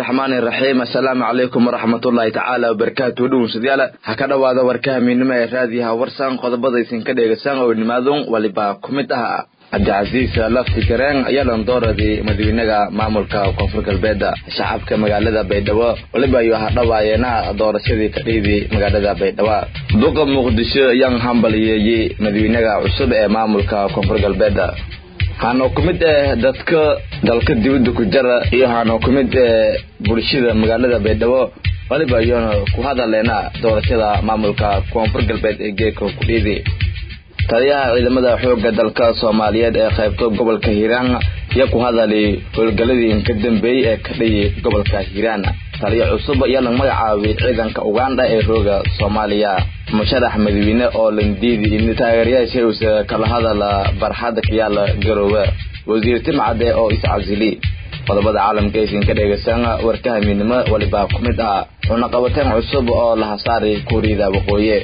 araxmaani iraxiim assalaamu calaykum waraxmatullaahi tacaala wabarakaatu dhownsadayaala ha ka dhowaada warkaha miidnimo ee raadiyaha warsan qodobadaysin ka dheegaysaan oo nimaadun waliba ku mid ah cabdicasiis lafti gareen ayaa landooradii madaxweynaha maamulka koonfur galbeeda shacabka magaalada baydhabo waliba ayuu hadhawaayeena doorashadii ka dhiidii magaalada baydhabo duqa muqdisho ayaan hambaliyeeyey madaxweynaha cusub ee maamulka koonfur galbeeda waxaana ku mid ah dadka dalka dibadda ku jara iyo waxaana ku mid ah bulshada magaalada baydhabo waliba ayuuna ku hadaleena doorashada maamulka koonfur galbeed ee geeka kudhiidi taliyaha ciidamada xooga dalka soomaaliyeed ee qaybta gobolka hiiraan ayaa ku hadalay howlgaladii ka dambeeyey ee ka dhiyi gobolka hiiraan taliyo cusub ayaa la magacaabay ciidanka uganda ee rooga soomaaliya musharax madaxweyne oo landiidi in taageerayaasha uusa kala hadala barxadda kayaala garoowe wasiir timcade oo iscasili qodobada caalamka aysan ka dheegaysan warkaha midnimo waliba ku mid ah cunaqabateen cusub oo la hasaari kuuriyada waqooyi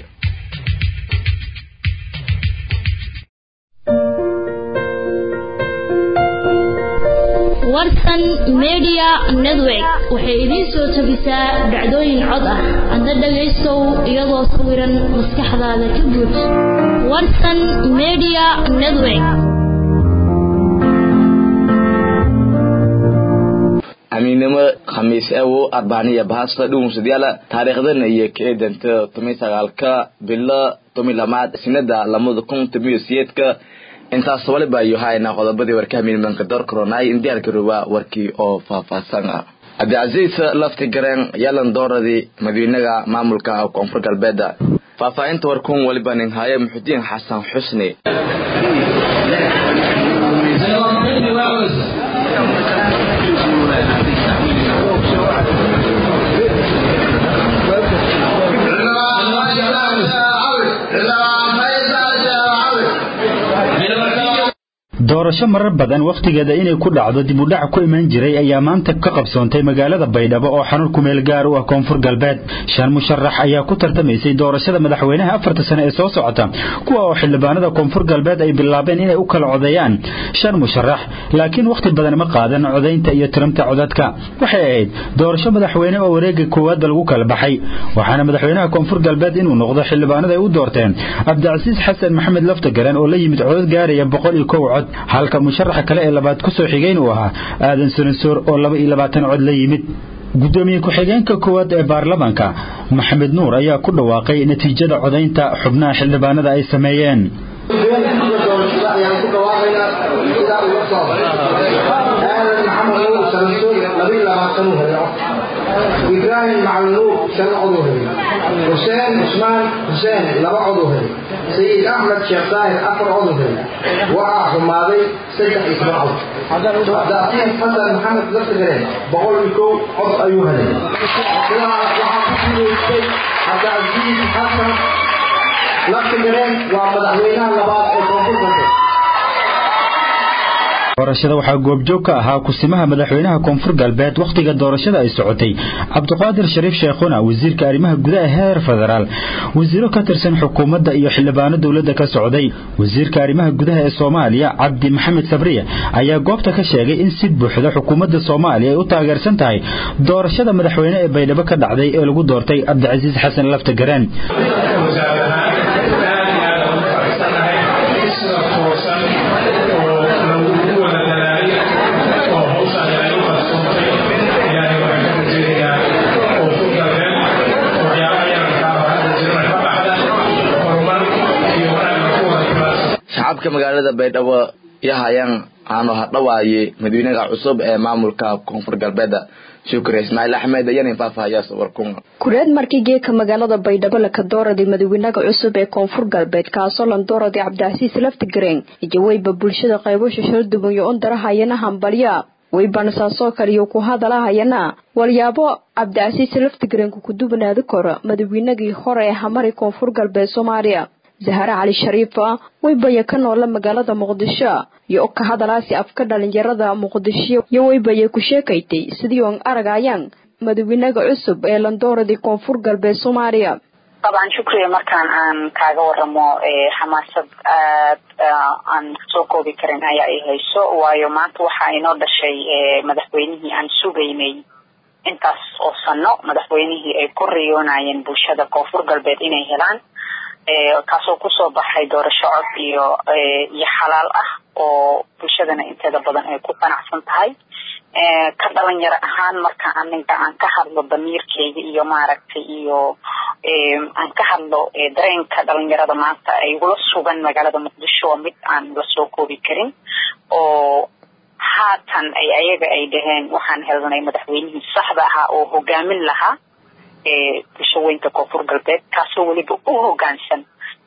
warsan media network waxay idiin soo tabisaa dhacdooyin cod ah hadda dhagaystow iyadoo sawiran maskaxdaada ka buuj warsan media network amiinnimo khamiis ewo arbaaniya bahasta dhuwnsadayaala taariikhdana iyo kaedanta tomi sagaalka bilo tomi lamaad sinada lamada kun tomiyo siyeedka intaas waliba ayuu hayna qodobadii warkaha miidmanka door koronay in diyaarka roba warkii oo faahfaahsan ah cabdicasiis lafti gareen yalan dooradii madaxweynaha maamulka koonfur galbeeda faahfaahinta warkun waliba nin haaye muxudiin xasan xusni doorasho marar badan wakhtigeeda inay ku dhacdo dib u dhac ku iman jiray ayaa maanta ka qabsoontay magaalada baydhabo oo xanuun kumeel gaar u ah koonfur galbeed shan musharax ayaa ku tartamaysay doorashada madaxweynaha afarta sane ee soo socota kuwa oo xildhibaanada koonfur galbeed ay bilaabeen inay u kala codeeyaan shan musharax laakiin wakhti badan ma qaadan codaynta iyo tiramta codadka waxay ahayd doorasho madaxweyne oo wareega koowaadba lagu kala baxay waxaana madaxweynaha koonfur galbeed inuu noqdo xildhibaanada ay u doorteen cabdicasiis xasan maxamed laftagaran oo la yimid codad gaaraya boqol iyo kow cod halka musharaxa kale ee labaad ku soo xigayn uu ahaa aadan sanansoor oo laba iyo labaatan cod la yimid gudoomiye ku-xigeenka koowaad ee baarlamaanka maxamed nuur ayaa ku dhawaaqay natiijada codaynta xubnaha xildhibaanada ay sameeyeen ibraahim macalinuur shan cod u helay xuseen cusmaan xuseen laba cod u helay sayid axmed sheekh saahir afar cod u helay waxaa xumaaday saddex iyo toban cod cabdicasiis xasan maxamed laftigareen boqol iyo kow cod ayuu helay waxaa ku guulaystay cabdicasiis xasan laftigareen waa madaxweynaha labaad ee koonfur galbeed doorashada waxaa goobjoog ka ahaa kusimaha madaxweynaha koonfur galbeed wakhtiga doorashada ay socotay cabdiqaadir shariif sheekhuna wasiirka arrimaha gudaha heer federaal wasiiro ka tirsan xukuumadda iyo xildhibaano dowladda ka socday wasiirka arrimaha gudaha ee soomaaliya cabdi maxamed sabriya ayaa goobta ka sheegay in si buuxda xukuumadda soomaaliya ay u taageersan tahay doorashada madaxweyne ee baydhabo ka dhacday ee lagu doortay cabdicasiis xasan lafta garaan shacabka magaalada baydhabo yahayaan aanu hadhawaaye madaxweynaha cusub ee maamulka koonfur galbeed shukri ismaaciil axmed ayana faahfaahayaa warkun kureed markii geeka magaalada baydhabo laka dooraday madaxweynaha cusub ee koonfur galbeed kaasoo lan dooraday cabdicasiis laftigareen ijaweyba bulshada qaybo shasharo duban yo ondarahayana hambalya weybansaasoo kaliyo ku hadalahayana walyaabo cabdicasiis laftigareenku ku dubanaadi karo madaxweynagii hore ee hamari koonfur galbeed soomaaliya zahare cali shariifa weybaya ka noola magaalada muqdisho iyo ka hadalaasi afka dhalinyarada muqdisho iyo weybaya ku sheekaytay sidii oon aragayaan madaxweynaha cusub ee landooradii koonfur galbeed soomaaliya طبعا شكري markaan aan kaaga waramo xamaasad aad aan soo koobi karin ayaa i hayso waayo maanta waxaa inoo dhashay madaxweynihii aan sugaynay intaas oo sano madaxweynihii ay ku riyoonayeen bulshada koonfur galbeed inay helaan kaasoo kusoo baxay doorasho cod iyo iyo xalaal ah oo bulshadana inteeda badan ay ku qanacsan tahay ka dhalinyaro ahaan marka aniga aan ka hadlo damiirkeyga iyo maaragtay iyo aan ka hadlo dareenka dhalinyarada maanta ay ugula sugan magaalada muqdisho waa mid aan la soo koobi karin oo haatan ay ayaga ay dhaheen waxaan helnay madaxweynihii saxda ahaa oo hogaamin lahaa bulshaweynta koonfur galbeed kaasoo weliba u hogaansan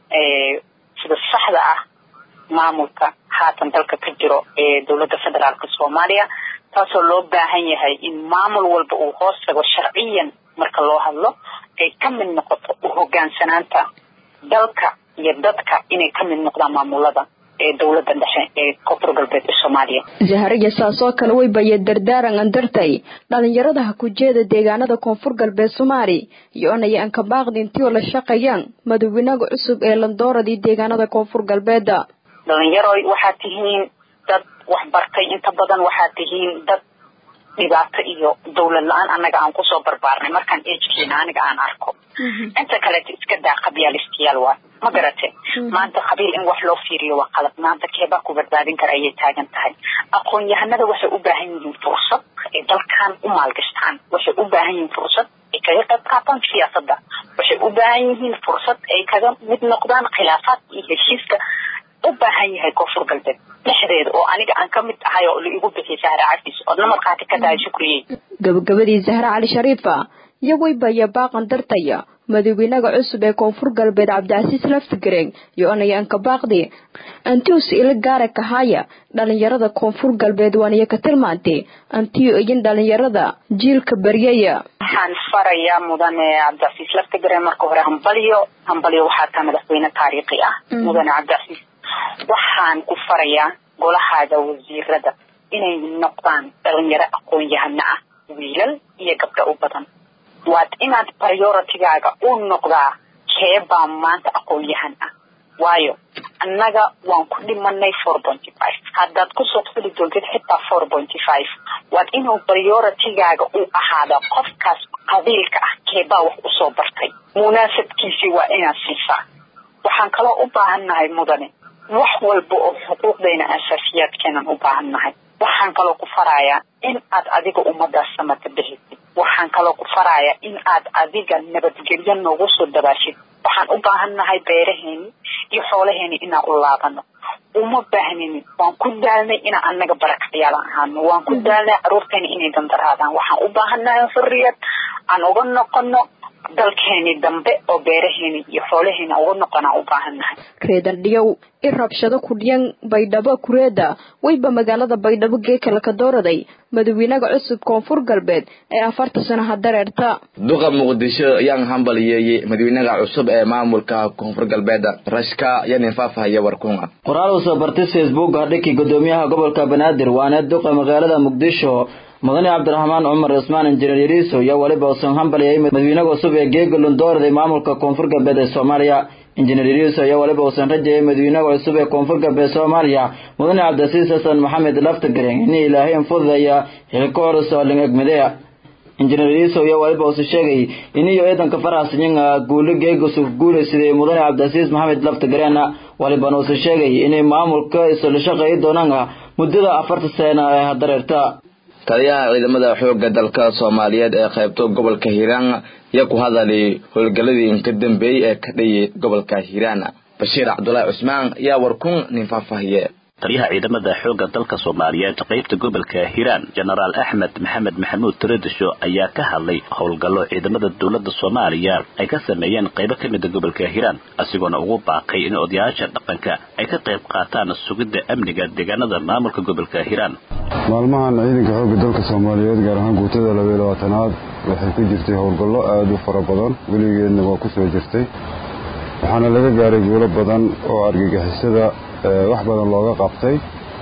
sida saxda ah maamulka haatan dalka ka jiro ee dowladda federaalka soomaaliya taasoo loo baahan yahay in maamul walba uu hoos tago sharciyan marka loo hadlo ay ka mid noqoto u hogaansanaanta dalka iyo dadka inay ka mid noqdaan maamulada ee dowladda dhexe ee koonfur galbeed ee soomaaliya zahariya saasoo kale way baya dardaaran andartay dhalinyarada ha ku jeeda deegaanada koonfur galbeed soomaali iyo onaya ankabaaqdi intii oo la shaqeeyaan madaxweynaha cusub ee landooradii deegaanada koonfur galbeeda dhalinyaroy waxaad tihiin dad waxbartay inta badan waxaad tihiin dad dhibaato iyo dawlad la-aan annaga aan kusoo barbaarnay markaan ejkeena aniga aan arko inta kaleeto iska daa qabyaalistayaal waa ma garate maanta qabiil in wax loo fiiriyo waa qalad maanta keebaa ku badbaadin kara ayay taagan tahay aqoon-yahanada waxay u baahan yihiin fursad ay dalkan u maalgashtaan waxay u baahan yihiin fursad ay kaga qayb qaataan siyaasadda waxay u baahan yihiin fursad ay kaga mid noqdaan khilaafaadka iyo heshiiska u baahan yahay koonfur galbeed dhexdeeda oo aniga aan ka mid ahay oo la igu bixiyay sahra cafis oodna markhaati ka tahay shukriyey gabagabadii zahra cali shariifa iyo waybaya baaqan dartaya madaxweynaha cusub ee koonfur galbeed cabdicasiis laftigareen iyo onaya ankabaaqdi antius ila gaara kahaya dhalinyarada koonfur galbeed waaniyo ka tilmaantay antiyo iyin dhalinyarada jiilka baryaya waxaan farayaa mudane cabdicasiis laftigareen marka hore hambalyo hambalyo waxaa taa madaxweyne taariikhi ah mudane cabdicasiis waxaan ku farayaa golahaada wasiirada inay noqdaan dhalinyaro aqoon-yahano ah wiilal iyo gabdho u badan waad inaad prioritigaaga u noqdaa keebaa maanta aqoon-yahan ah waayo annaga waan ku dhimanay four pointy five haddaad kusoo fuli doontid xitaa four pointy five waad inuu prioritigaaga u ahaada qofkaas qabiilka ah keebaa wax usoo bartay munaasabkiisii waa inaad siisaa waxaan kaloo u baahannahay mudane wax walba oo xuquuqdayna asaasiyaadkeenan u baahannahay waxaan kaloo ku farayaa in aad adiga ummadaas samata bixisid waxaan kaloo ku farayaa in aad adiga nabadgelyo noogu soo dabaashid waxaan u baahannahay beeraheeni iyo xoolaheeni inaan u laabano uma baahnini waan ku daalnay inaan anaga barakacyaal ahaano waan ku daalnay caruurteeni inay dandaraadaan waxaan u baahannahay xurriyad aan uga noqono dalkeeni dambe oo beeraheeni iyo xoolaheeni uga noqonaan u baahannahay reedan dhiyow i rabshado kudhiyan baydhabo kureeda weyba magaalada baydhabo geekala ka dooraday madaxweynaha cusub koonfur galbeed ee afarta sanaha dareerta duqa muqdisho ayaan hambaliyeeyey madaxweynaha cusub ee maamulka koonfur galbeed rashka yanin faafahaya warkunga qoraal uu soo bartay facebook hadhiki gudoomiyaha gobolka banaadir waana duqa magaalada muqdisho mudane cabdiraxmaan cumar cismaan injineer yariiso iyo weliba uusan hambaliyay madaxweynaha cusub ee geegalun dooraday maamulka koonfur galbeed ee soomaaliya injineer yariiso iyo weliba uusan rajayay madaxweynaha cusub ee koonfur galbeed soomaaliya mudane cabdisiis xasan maxamed laftagareen in ilaahay infududaya xilka horus oo ling egmadea injineer yariiso iyo weliba uusan sheegay in iyo ciidanka faraxsanyin guuli geegasuf guulaysaday mudane cabdisiis maxamed laftagareen walibana uusan sheegay inay maamulka isla shaqeeyi doonaan muddada afarta sano ee hadareerta taliyaha ciidamada xoogga dalka soomaaliyeed ee qaybto gobolka hiiraan ayaa ku hadalay howlgaladii inka dambeeyey ee ka dhayay gobolka hiiraan bashiir cabdulaahi cusmaan ayaa warkun nin faahfaahiye taliyaha ciidamada xoogga dalka soomaaliyeed qaybta gobolka hiiraan jenaraal axmed maxamed maxamuud taradisho ayaa ka hadlay howlgallo ciidamada dowladda soomaaliya ay ka sameeyeen qaybo ka mida gobolka hiiraan asigoona ugu baaqay in odayaasha dhaqanka ay ka qayb qaataan sugidda amniga deegaanada maamulka gobolka hiiraan maalmahan ciidanka xoogga dalka soomaaliyeed gaar ahaan guutada labaiy labaatanaad waxay ku jirtay howlgallo aada u fara badan weligeedna waa ku soo jirtay waxaana laga gaaray guulo badan oo argagixisada wax badan looga qabtay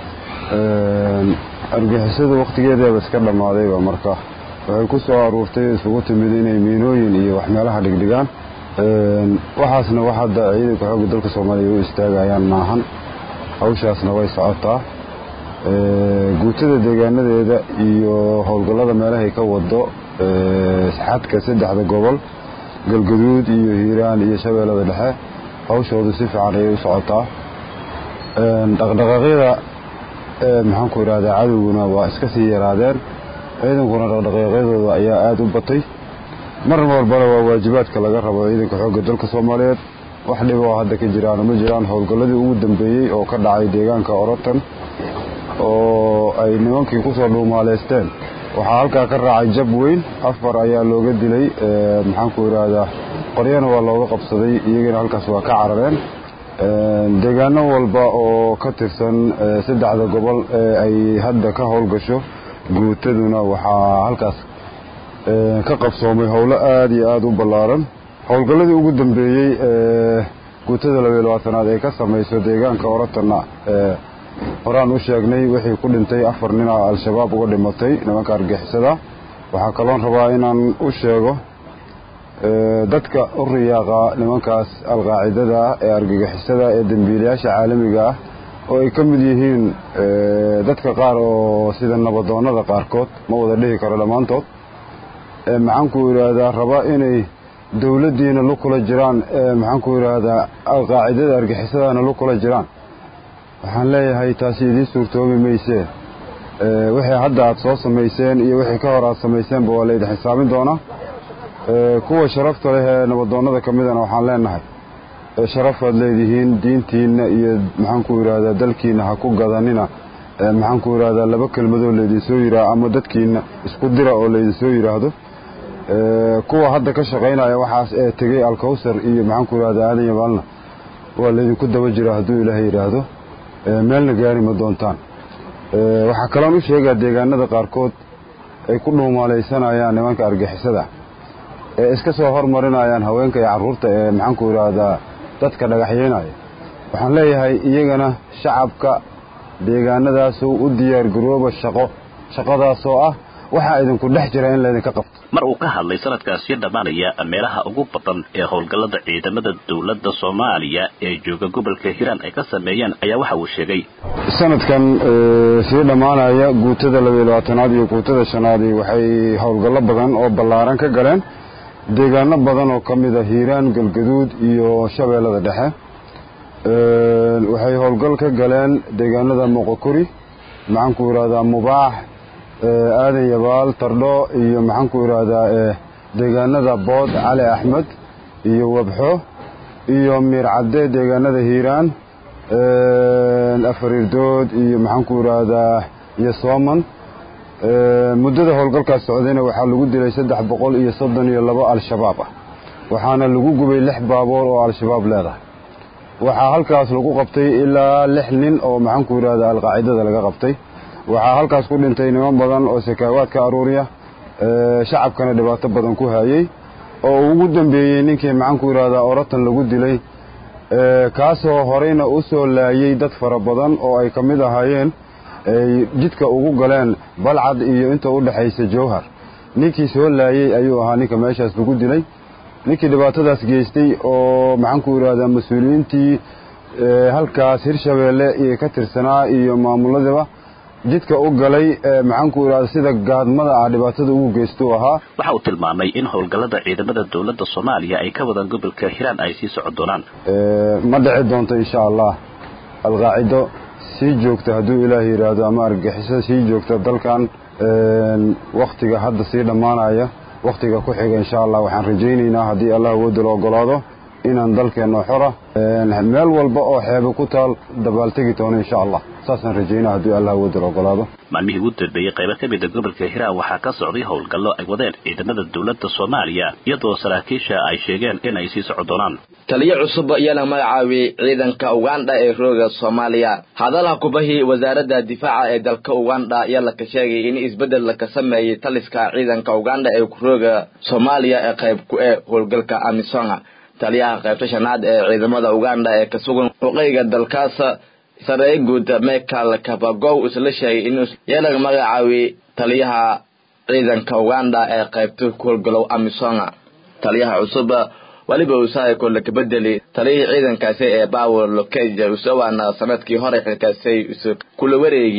argagixisada wakhtigeedeeba iska dhammaadayba marka waxay ku soo aruurtay isugu timid inay miinooyin iyo wax meelaha dhigdhigaan waxaasna wax hadda ciidanka xoogga dalka soomaaliya u istaagayaan maahan hawshaasna way socotaa guutada deegaanadeeda iyo howlgallada meelahay ka wado xadka saddexda gobol galgaduud iyo hiiraan iyo shabeellada dhexe hawshoodu si fiican ayay u socotaa dhaqdhaqaaqyada maxaanku idhahdaa cadowguna waa iska sii yaraadeen ciidankuna dhaqdhaqaaqyadooda ayaa aada u batay mar walbana waa waajibaadka laga rabo ciidanka xoogga dalka soomaaliyeed wax dhiba oo hadda ka jiraana ma jiraan howlgalladii ugu dambeeyey oo ka dhacay deegaanka orotan oo ay nimankii kusoo dhuumaaleysteen waxaa halkaa ka raacay jab weyn afar ayaa looga dilay maxaanku idhaahdaa qoryana waa looga qabsaday iyagana halkaas waa ka carareen deegaano walba oo ka tirsan saddexda gobol ee ay hadda ka howlgasho guutaduna waxaa halkaas ka qabsoomay howlo aada iyo aada u ballaaran howlgalladii ugu dambeeyey guutada labayo labaatanaad ee ka samayso deegaanka oratanna horaan u sheegnay wixii ku dhintay afar nin oo al-shabaab uga dhimatay nimanka argixisada waxaa kaloon rabaa inaan u sheego dadka u riyaaqa nimankaas alqaacidada ah ee argagixisada ee dembiilayaasha caalamiga ah oo ay ka mid yihiin dadka qaar oo sida nabadoonnada qaarkood ma wada dhihi karo dhammaantood maxaanku idhaahdaa raba inay dowladdiina lu kula jiraan maxaanku idhaahdaa alqaacidada argixisadaana lu kula jiraan waxaan leeyahay taasi idiin suurtoobi maysee wixii hadda aad soo samayseen iyo wixii ka hor aad samayseenba waa laydin xisaabin doonaa kuwa sharafta leh ee nabadoonnada ka midana waxaan leenahay sharafaad leedihiin diintiinna iyo maxaanku idhaahdaa dalkiinna ha ku gadanina maxaanku idhaahdaa laba kelmadoo laydinsoo yidhaah ama dadkiinna isku dira oo laydinsoo yidhaahdo kuwa hadda ka shaqaynaya waxaas ee tegey alkawsar iyo maxaanku idhahdaa aadan yabaalna waa laydinku daba jira hadduu ilaahay yidhaahdo meelna gaari ma doontaan waxaa kaloon u sheegaa deegaanada qaarkood ay ku dhuumaalaysanayaan nimanka argixisada ee iska soo hormarinayaan haweenka iyo carruurta ee maxaanku idhaahdaa dadka dhagaxyeynaya waxaan leeyahay iyagana shacabka deegaanadaasu u diyaargarooba shaqo shaqadaasoo ah waxaa idinku dhex jira in laydinka qabto mar uu ka hadlay sanadkaasi dhammaanaya meelaha ugu badan ee howlgallada ciidamada dowladda soomaaliya ee jooga gobolka hiiraan ay ka sameeyeen ayaa waxa uu sheegay sanadkan sii dhammaanaya guutada labayo labaatanaad iyo guutada shanaadi waxay howlgallo badan oo ballaaran ka galeen deegaano badan oo ka mid a hiiraan galgaduud iyo shabeellada dhexe waxay howlgal ka galeen deegaanada moqokuri maxaanku idhahdaa mubaax aadan yabaal tardho iyo maxaanku idhaahdaa deegaanada bood cali axmed iyo wabxo iyo miircadde deegaanada hiiraan afarirdood iyo maxaanku idhaahdaa iyo sooman muddada howlgalkaas socdayna waxaa lagu dilay saddex boqol iyo soddon iyo labo al-shabaab ah waxaana lagu gubay lix baaboor oo al-shabaab leedahay waxaa halkaas lagu qabtay ilaa lix nin oo maxaanku idhahdaa alqaacidada laga qabtay waxaa halkaas ku dhintay niman badan oo sakaawaad ka aruuriya shacabkana dhibaato badan ku hayey oo ugu dambeeyey ninkii maxaanku idhahdaa oratan lagu dilay kaasoo horeyna u soo laayey dad fara badan oo ay ka mid ahaayeen ay jidka ugu galeen balcad iyo inta u dhexaysa jowhar ninkii soo laayey ayuu ahaa ninka meeshaas lagu dilay ninkii dhibaatadaas geystay oo maxaanku idhahdaa mas-uuliyiintii halkaas hirshabeelle iyo ka tirsanaa iyo maamuladiba jidka u galay maxaanku idhahda sida gaadmada ah dhibaatada ugu geystu ahaa waxa uu tilmaamay in howlgallada ciidamada dowladda soomaaliya ay ka wadaan gobolka hiiraan ay sii socon doonaan ma dhici doonto insha allah alqaacido sii joogta hadduu ilaah yidhaahdo ama argagixiso sii joogta dalkan wakhtiga hadda sii dhammaanaya wakhtiga ku xiga insha allah waxaan rajaynaynaa haddii allah awoodda la ogolaado inaan dalkeenno xora meel walba oo xeebe ku taal dabaaltegi doono insha allah saasaan rajaynaa haddii allah awoodda la ogolaado maalmihii ugu dambeeyey qaybo ka mida gobolka hiiraan waxaa ka socday howlgallo ay wadeen ciidamada dowladda soomaaliya iyadoo saraakiisha ay sheegeen in ay sii socon doonaan taliyo cusub ayaa la magacaabiyey ciidanka ugandha ee rooga soomaaliya hadalha kubahii wasaaradda difaaca ee dalka ugandha ayaa laka sheegay in isbeddel laka sameeyey taliska ciidanka ugandha ee rooga soomaaliya ee qayb ku e howlgalka amisonga taliyaha qaybta shanaad ee ciidamada ugandha ee ka sugan waqooyiga dalkaas sareeye guud michael kabagow isla sheegay inuu yeelaga magacaabiyey taliyaha ciidanka ugandha ee qaybta ku howlgalow amisonga taliyaha cusub weliba usaako laka bedeli taliyihii ciidankaasi ee bawel lokeja usowaana sanadkii hore xilkaasi kula wareegiyey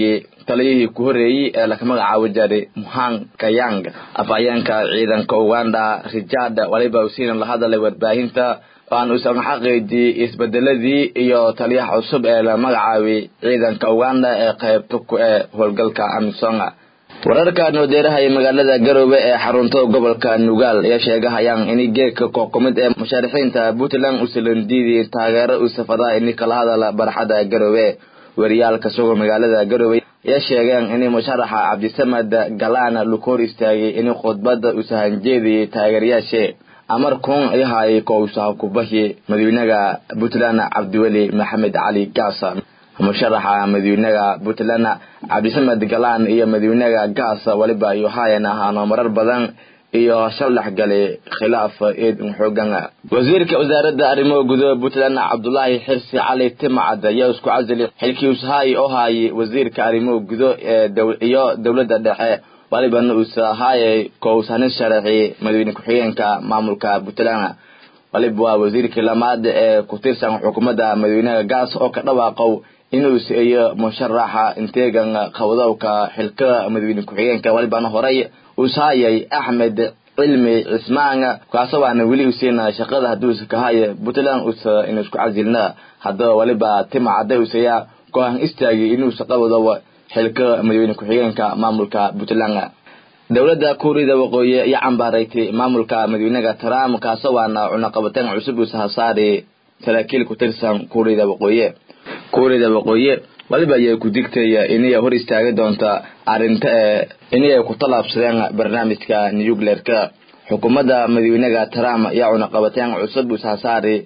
taliyihii ku horreeyey ee laka magacaabo jiray muhang kayang afhayeenka ciidanka uganda richard waliba usiina la hadalay warbaahinta aan uusan xaqiijiyey isbedeladii iyo taliyaha cusub ee la magacaabay ciidanka uganda ee qaybta ku ee howlgalka amisonga wararka noodeeraha magaalada garoobe ee xarunta gobolka nugaal ayaa sheegahayaan in geedka kooxkumid ee mushaarixiinta puntland uusalan diiday taageero uu safadaa ini kala hadala barxada garoobe wariyaalka suga magaalada garoobe ayaa sheegeen in musharaxa cabdisamed galaan laku hor istaagay in khudbada uusa hanjeediyay taageerayaashe amar kun ayahay kousaha kubahi madawynaha puntland cabdiweli maxamed cali gaasa musharaxa madawynaha puntland cabdisamed galaan iyo madawynaha gaasa waliba iyo hayan ahaano marar badan iyo shaldax galay khilaaf eed xoogan wasiirka wasaaradda arrimaha gudaha puntland cabdulaahi xirsi cali timcad ayaa isku casilay xilkii ushaay oo haayay wasiirka arrimaha gudo ee iyo dowladda dhexe walibana uusa haayay kowsanin sharaxi madawyne ku-xigeenka maamulka puntland waliba waa wasiirkii lamaad ee ku tirsan xukuumadda madawynaha gaas oo ka dhawaaqow inuu siiyo musharaxa inteegan qabdowka xilka madawyne ku-xigeenka walibana horay uushaayay axmed cilmi cismaan kaasoo waana weli usiina shaqada haduusa kahaya puntland usa inu isku casilna haddaba waliba tima cadda usaya go-aan istaagi inuusa qabdo xilka madawyne ku-xigeenka maamulka puntland dowladda kuuriyada waqooyi ayaa cambaaraytay maamulka madawynaha trump kaasoo waana cunaqabateen cusub uusa hasaari saraakiil ku tirsan kuuriyada waqooyi kuuriyada waqooyi waliba ayay ku digtaya inay hor istaagi doonta arrinta ee inay ku tallaabsadeen barnaamijka nucleerka xukuumadda madawynaha trump ayaa cunaqabateen cusub uusa hasaari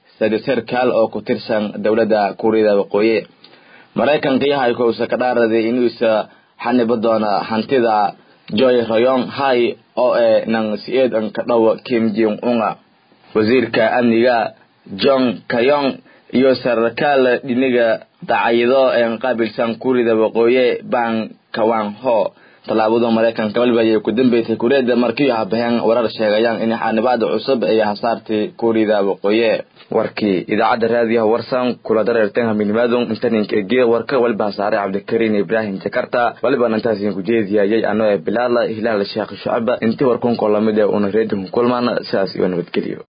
sarkaal oo ku tirsan dowladda kuuriyada waqooyi maraykanka yahay kousa ka dhaaraday inuusa xanibo doona hantida joy rayong hai oo ee nang si-eed an ka dhow kim jing unga wasiirka amniga john kayong iyo sarkaal dhiniga dacayido ee qaabilsan kuuriyada waqooyi bang kawang ho tallaabada maraykanka waliba ayay ku dambeysay kuuriyada markii habaheen warar sheegayaan in xaanibaada cusub ay hasaartay kuuriyada waqooyi warkii idaacadda raadiyaha warsan kula dareerteen haminimaadun intaninka egiye warka waliba hasaare cabdikariin ibraahim jakarta waliba intaasiin ku jeediyayay ano ee bilaala hilaal sheekh shucaba intii warkunko lamid ee una reedinku kulmaan sidaas iyo nabadgeliyo